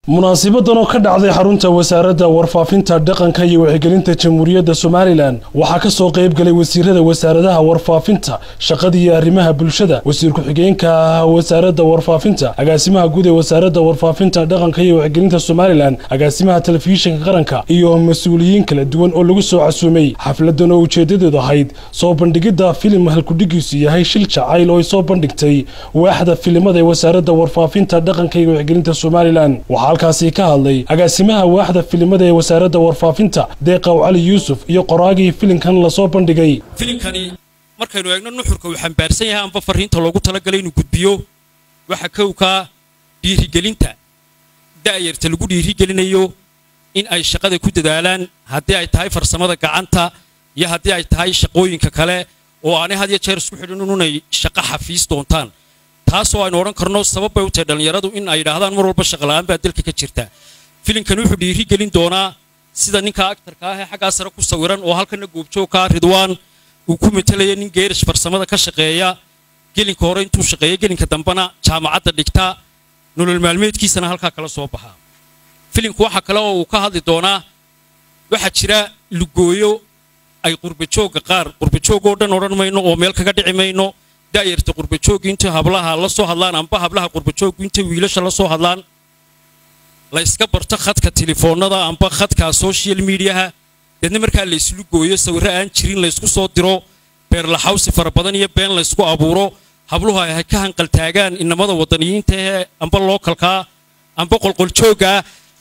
munaasibadan oo ka dhacday xarunta wasaaradda warfaafinta dhaqanka iyo wacyigelinta jamhuuriyadda somalilan waxaa ka soo qayb galay wasiirada wasaaradaha warfaafinta shaqada iyo arrimaha bulshada wasiir ku-xigeenka wasaaradda warfaafinta agaasimaha guud ee wasaaradda warfaafinta dhaqanka iyo wacyigelinta somalilan agaasimaha telefishinka qaranka iyo mas-uuliyiin kala duwan oo lagu soo casuumay xafladan oo ujeedadeedu ahayd soo bandhigidda filim halkudhigiisu yahay shil jacayl oo ay soo bandhigtay waaxda filimada ee wasaaradda warfaafinta dhaqanka iyo wacyigelinta somalilan halkaasi ka hadlay agaasimaha waaxda filimada ee wasaaradda warfaafinta deeqaw cali yuusuf iyo qoraagii filimkan lasoo bandhigay filimkani markaynu eegno nuxurka uu xambaarsan yahay amba fariinta loogu talagalay inuu gudbiyo waxa kowkaa dhiirigelinta da'yarta lagu dhiirigelinayo in ay shaqada ku dadaalaan haddii ay tahay farsamada gacanta iyo haddii ay tahay shaqooyinka kale oo aanay had iyo jeer isku xidhin inunay shaqo xafiis doontaan taasoo aynu odhan karno sabab bay u tahay dhallinyaradu in ay yidhaahdaan mar walba shaqla'aan baa dalka ka jirta filimkani wuxuu dhiiri gelin doonaa sida ninka aktarka ah ee xaggaa sare ku sawiran oo halkana goobjoogkaa ridwaan uu ku metelaya nin geerish farsamada ka shaqeeya gelinka hore intuu shaqeeya gelinka dambena jaamacadda dhigta nolol maalmeedkiisana halkaa kala soo baxaa filimku waxa kale oo uu ka hadli doonaa waxaa jira lugooyo ay qurbajoogga qaar qurbajoog oo dhan odhan mayno oo meel kaga dhici mayno da'yarta qurbajooggu intay hablaha la soo hadlaan amba hablaha qurbajooggu intay wiilasha la soo hadlaan la yska barto khadka telefoonnada amba khadka social mediaha deedna markaa la islu gooyo sawirro aan jirin la ysku soo diro beerlaxawsi fara badan iyo been la ysku abuuro habluhu ay ka hanqaltaagaan inamada waddaniyiinta ee amba lookalkaa amba qolqoljooggaa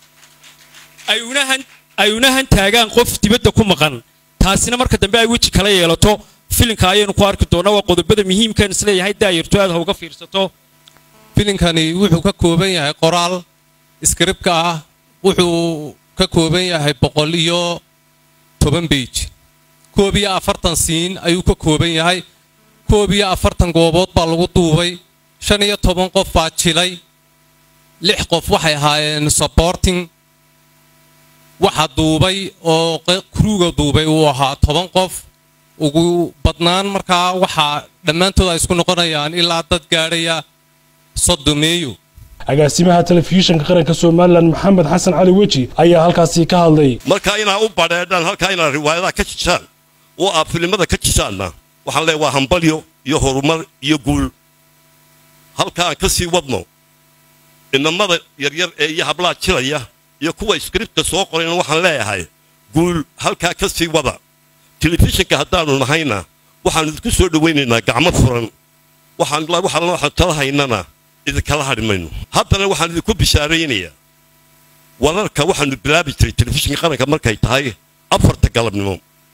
ay una hantaagaan qof dibadda ku maqan taasina marka dambe ay weji kala yeelato filinka ayaynu ku arki doonaa waa qodobada muhiimkan isleeyahay daayarto aad ha uga fiirsato filinkani wuxuu ka kooban yahay qoraal iskribka ah wuxuu ka kooban yahay boqol iyo toban beij koob iyo afartan siin ayuu ka kooban yahay koob iyo afartan goobood baa lagu duubay shan iyo toban qof baa jilay lix qof waxay ahaayeen saborting waxa duubay oo kruuga duubay uu ahaa toban qof ugu badnaan markaa waxaa dhammaantood ay isku noqonayaan ilaa dad gaadhaya soddomeeyo agaasimaha telefishinka qaranka somalilan maxamed xasan cali weji ayaa halkaasi ka hadlay markaa inaa u badheedhaan halkaa inaad riwaayadaha ka jisaan oo aad filimada ka jisaanna waxaan leeya waa hambalyo iyo horumar iyo guul halka aan ka sii wadno inamada yaryar ee iyo hablaha jilaya iyo kuwa iskribta soo qorayna waxaan leeyahay guul halkaa ka sii wada telefishinka haddaannu nahayna waxaannu idinku soo dhowaynaynaa gacmo furan waxaan tala haynana idinkala hadhi mayno haddana waxaan idinku bishaaraynayaa wararka waxaannu bilaabi jiray telefishinka qaranka markay tahay afarta galabnimo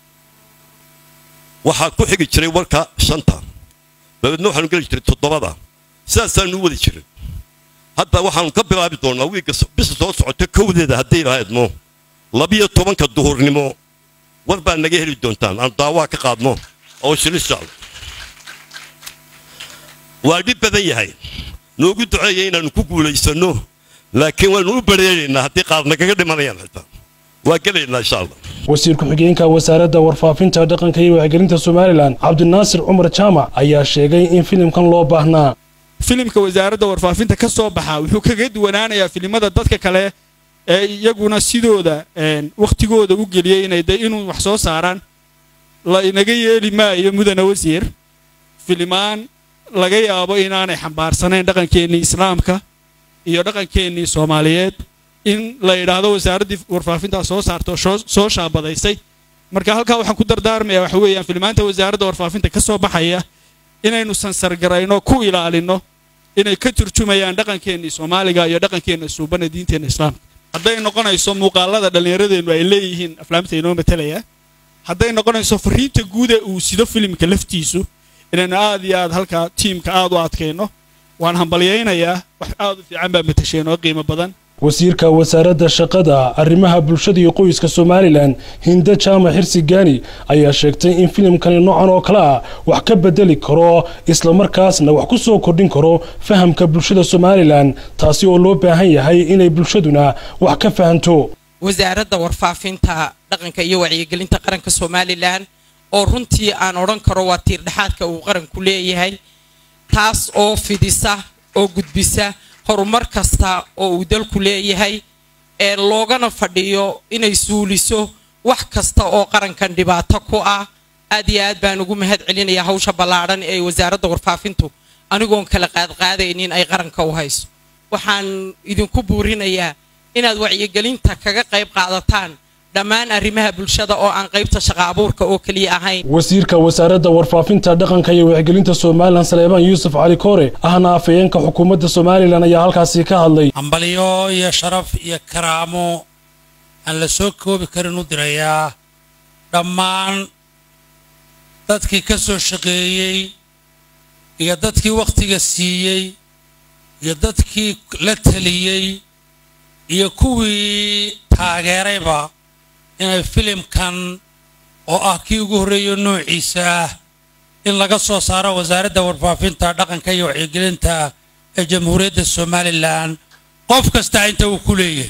waxaa ku xigi jiray warka shanta dabeedna waxaanu geli jiray toddobada sidaasaannu u wadi jiray hadda waxaannu ka bilaabi doonnaa wiigga bisa soo socota kowdeeda hadday lahaydno labiyo tobanka duhurnimo war baa naga heli doontaan aanu daawaa ka qaadno oo shilishaal waa dhib badan yahay noogu duceeya inaannu ku guulaysanno laakiin waannu u badheeraynaa haddii qaar nagaga dhimanayaan xitaa waa gelaynaa insha allah wasiir ku-xigeenka wasaaradda warfaafinta dhaqanka iyo wacyigelinta somalilan cabdinaasir cumar jaamac ayaa sheegay in filimkan loo baahnaa filimka wasaaradda warfaafinta ka soo baxa wuxuu kaga duwanaanayaa filimada dadka kale ee iyaguna sidooda wakhtigooda u geliyey inay de inuu wax soo saaraan la inaga yeeli maayo mudana wasiir filimaan laga yaabo inaanay xambaarsanayn dhaqankeennii islaamka iyo dhaqankeennii soomaaliyeed in la yidhaahdo wasaaraddii warfaafintaa soo saarto soo shaabadaysay marka halkaa waxaan ku dardaarmayaa waxa weeyaan filimaanta wasaaradda warfaafinta ka soo baxaya inaynu sansargarayno ku ilaalinno inay ka turjumayaan dhaqankeennii soomaaliga iyo dhaqankeenna suubana diinteenna islaamka hadday noqonayso muuqaalada dhallinyaradeennu ay leeyihiin aflaamta inoo matalaya hadday noqonayso fariinta guuda uu sido filimka laftiisu inaynu aad iyo aad halkaa tiimka aad u adkayno waan hambalyaynayaa wax aad u fiican baa matasheen oo qiimo badan wasiirka wasaaradda shaqada arrimaha bulshada iyo qoyska somalilan hinda jaamac xirsi gaani ayaa sheegtay in filimkani noocan oo kale ah wax ka bedeli karo islamarkaasna wax ku soo kordhin karo fahamka bulshada somalilan taasi oo loo baahan yahay inay bulshaduna wax ka fahanto wasaaradda warfaafinta dhaqanka iyo wacyigelinta qaranka somalilan oo runtii aan odhan karo waa tiirdhexaadka uu qaranku leeyahay taas oo fidisa oo gudbisa horumar kasta oo uu dalku leeyahay ee loogana fadhiyo inay suuliso wax kasta oo qarankan dhibaato ku ah aad iyo aad baan ugu mahad celinayaa hawsha ballaadhan ee wasaaradda warfaafintu anigoon kala qaadqaadaynin ay qaranka u hayso waxaan idinku buurinayaa inaad wacyigelinta kaga qayb qaadataan dhammaan arrimaha bulshada oo aan qaybta shaqa abuurka oo keliya ahayn wasiirka wasaaradda warfaafinta dhaqanka iyo wacyigelinta somalilan saleebaan yuusuf cali koore ahna afayeenka xukuumadda somalilan ayaa halkaasi ka hadlay hambalyo iyo sharaf iyo karaamo aan la soo koobi karin u dirayaa dhammaan dadkii ka soo shaqeeyey iyo dadkii wakhtiga siiyey iyo dadkii la teliyey iyo kuwii taageerayba inay filimkan oo ah kii ugu horreeyo noociisa ah in laga soo saaro wasaaradda warfaafinta dhaqanka iyo wacyigelinta ee jamhuuriyadda somalilan qof kasta inta uu ku leeyahay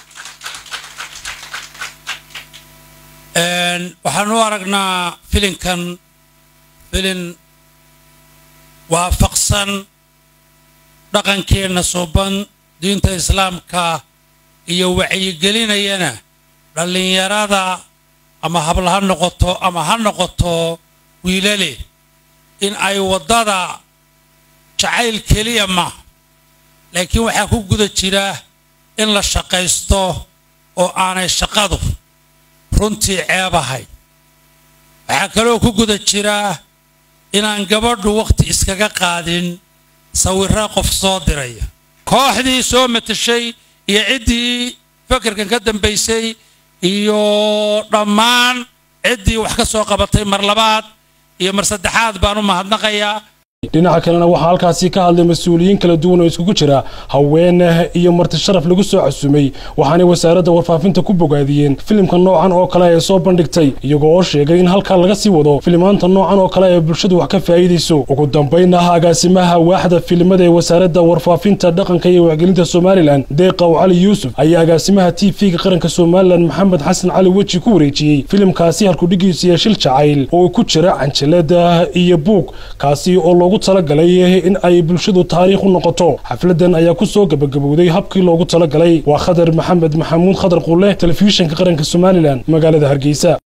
waxaan u aragnaa filinkan filin waafaqsan dhaqankeenna suuban diinta islaamka iyo wacyigelinayana dhallinyarada ama habla ha noqoto ama ha noqoto wiilale in ay waddada jacayl keliya ma laakiin waxaa ku guda jira in la shaqaysto oo aanay shaqadu runtii ceebahay waxaa kaloo ku guda jira inaan gabadhu wakhti iskaga qaadin sawirra qof soo diraya kooxdii soo matashay iyo ciddii fakarkan ka dambaysay iyo dhammaan ciddii wax ka soo qabatay mar labaad iyo mar saddexaad baan u mahadnaqayaa dhinaca kalena waxaa halkaasi ka hadlay mas-uuliyiin kala duwan oo iskugu jira haween iyo marti sharaf lagu soo xasumay waxaanay wasaaradda warfaafinta ku bogaadiyeen filimka noocan oo kale ee soo bandhigtay iyagoo oo sheegay in halkaa laga sii wado filimaanta noocan oo kale ee bulshadu wax ka faa'iidayso ugu dambaynna agaasimaha waaxda filimada ee wasaaradda warfaafinta dhaqanka iyo wacgelinta somalilan deeqaw cali yuusuf ayaa agaasimaha t v-ga qaranka somalilan maxamed xasan cali weji ku wareejiyey filimkaasi halkudhigiisu iyo shil jacayl oo ku jira canjalada iyo buug kaasi oo loogu talagalay in ay bulshadu taariikh u noqoto xafladan ayaa ku soo gabagabowday habkii loogu talagalay waa khadar maxamed maxamuud khadar qulle telefishinka qaranka somalilan magaalada hargeysa